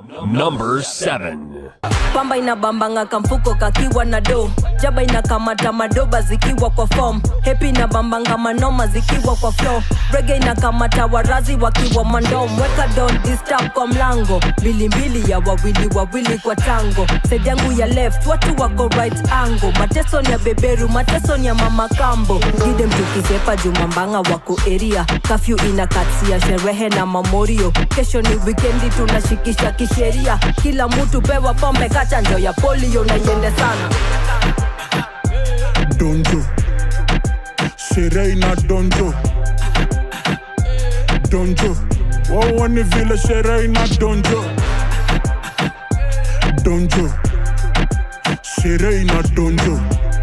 Number 7. pamba inabambanga kamfuko kakiwa na do jaba inakamata madoba zikiwa kwa fom hepi inabambanga manoma zikiwa kwa flo rege inakamata warazi wakiwa mandom weka don disturb kwa mlango mbilimbili ya wawili wawili kwa tango side yangu ya left watu wako right angle mateso ni ya beberu mateso ni ya mama kambo gide mtukisepa jumambanga wako eria kafyu inakatsia sherehe na mamorio kesho ni wikendi tunashikisha kisheria kila mtu pewa pombe kachanjo ya polio na iende sana donjo sherehe na donjo donjo wawoni vile sherehe na donjo donjo sherehe na donjo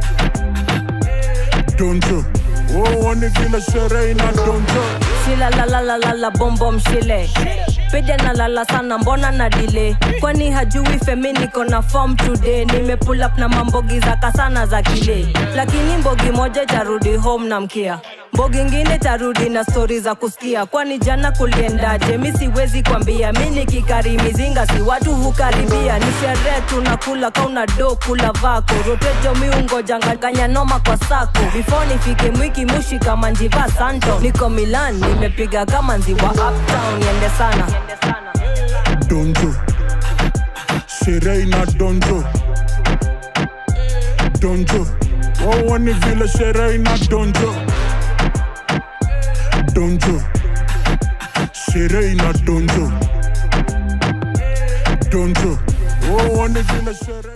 donjo wawoni vile sherehe na donjo shilalalalala bombom shile pija na lala sana mbona na dile kwani hajui femi niko na form today nime pull up na mambogi za kasana za kile lakini mbogi moja itarudi home na mkia mbogi ingine tarudi na stori za kusikia kwani jana kuliendaje mi siwezi kwambia mi nikikari mizinga si watu hukaribia ni sherehe tunakula kauna do kula vako rotejo miungo janganganya noma kwa sako before nifike mwiki mushi kama njiva santo niko milan nimepiga kama nziwa uptown yende sana donjo sherehe na donjo donjo wawoni vile sherehe na donjo donjo sherehe na donjo donjo wawoni vile sherehe